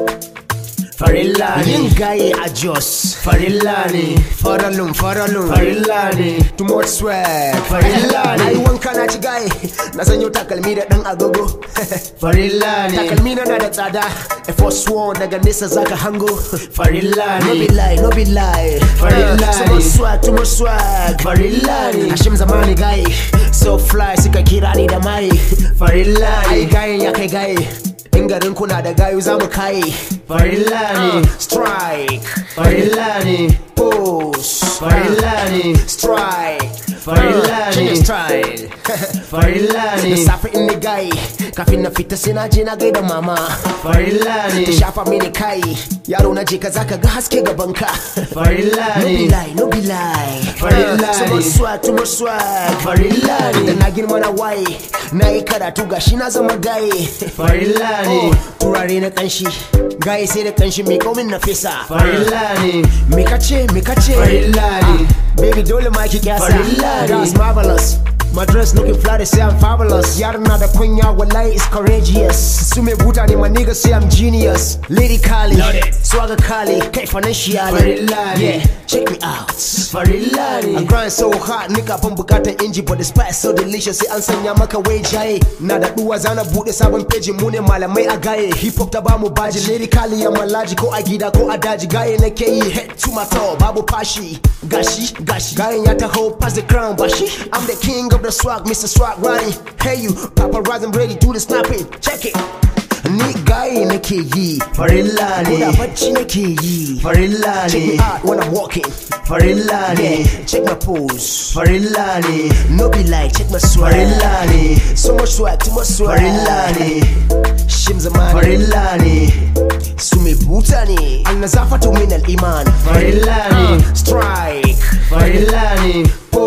farilla ne yin gaye a jos farilla ne faralun faralun farilla ne too much swag Farilla ne. na yi wanka na ci gaye na sanyo takalmi da dan agogo farilla ne takalmi na na da tsada a first one daga nesa zaka hango farilla no be ne lie no be lie Farilla so much ne. swag too much swag farilla ne Hashim zamani gaye so fly suka kira ni da mai farilla ai ne gaye ya kai gaye in garin kuna da gayu za mu kaye farilla Uh, ne strike farilla ne pose farilla ne strike Farilla Uh, king ne. style farilla da ne safe in ni gaye kafin na fita sai na je na gaida mama farilla ta ne shafa mini kai yaro na je ka zaka ga haske gabanka farilla no be ne lie no be lie Farilla so ne. much swag too much swag Farilla ne. da na girma na waye na yi karatu gashi na zama gaye farilla ne Oh, turare na kanshi gaye sai da kanshi mai komin na fesa farilla ne me kace me kace Farilla ne. baby dole ma ki kyasa Farilla ne. that's marvelous My dress looking fly, they say I'm fabulous. Yar na da kunya, wallahi is courageous. Su me buta ne, my niggas say I'm genius. Lady Kali, Loaded. swagger Kali, kai financially. Farilla ne. Yeah, check me out. farilla I ne grind so hard, nika ban bukatar inji but the spice so delicious sai an sanya maka wai jaye na da duwa zana bude sabon peji mu ne malamai a gaye hip hop ta ba mu baji lyrically ya malaji ko a gida ko a daji gaye nake yi head to my toe babu fashi gashi gashi gayen ya taho pass the crown bashi I'm the king of the swag Mr. Swag Ronnie hey you paparazzi I'm ready do the snapping check it ni gaye nake yi farilla ko da ne bacci nake yi farilla check me ne out when I'm walking farilla ne yeah check my pose farilla ne No be like, check my swag. farilla ne So much swag, too much swag. farilla ne Shim zamani. farilla ne Sumi butani. Al nazafatu min al iman. farilla ne Strike. farilla ne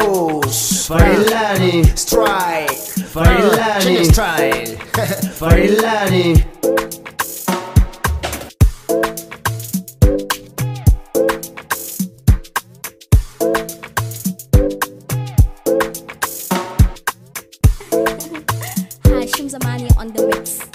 Pose. farilla ne Strike. Farilla Uh, change ne. style. farilla ne Hashim Zamani on the mix.